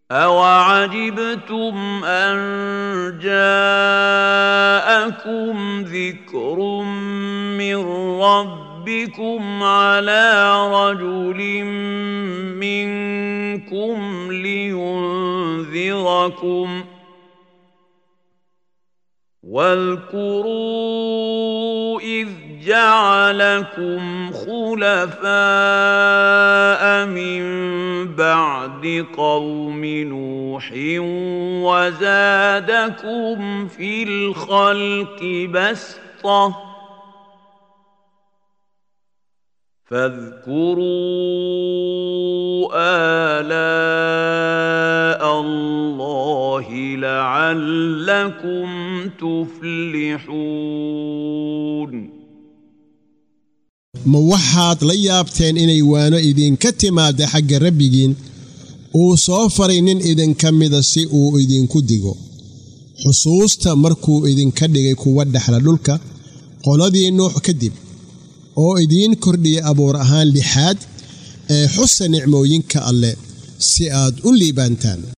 أوعجبتم أن جاءكم ذكر من ربكم على رجل منكم لينذركم واذكروا إذ جعلكم خلفاء من بعد قوم نوح وزادكم في الخلق بسطة فاذكروا آلاء الله لعلكم تفلحون ma waxaad la yaabteen inay waano idinka timaadda xagga rabbigiin uu soo faray nin idinka mida si uu idinku digo xusuusta markuu idinka dhigay kuwa dhexla dhulka qoladii nuux kadib oo idiin kordhiya abuur ahaan lixaad ee xusa nicmooyinka alleh si aad u liibaantaan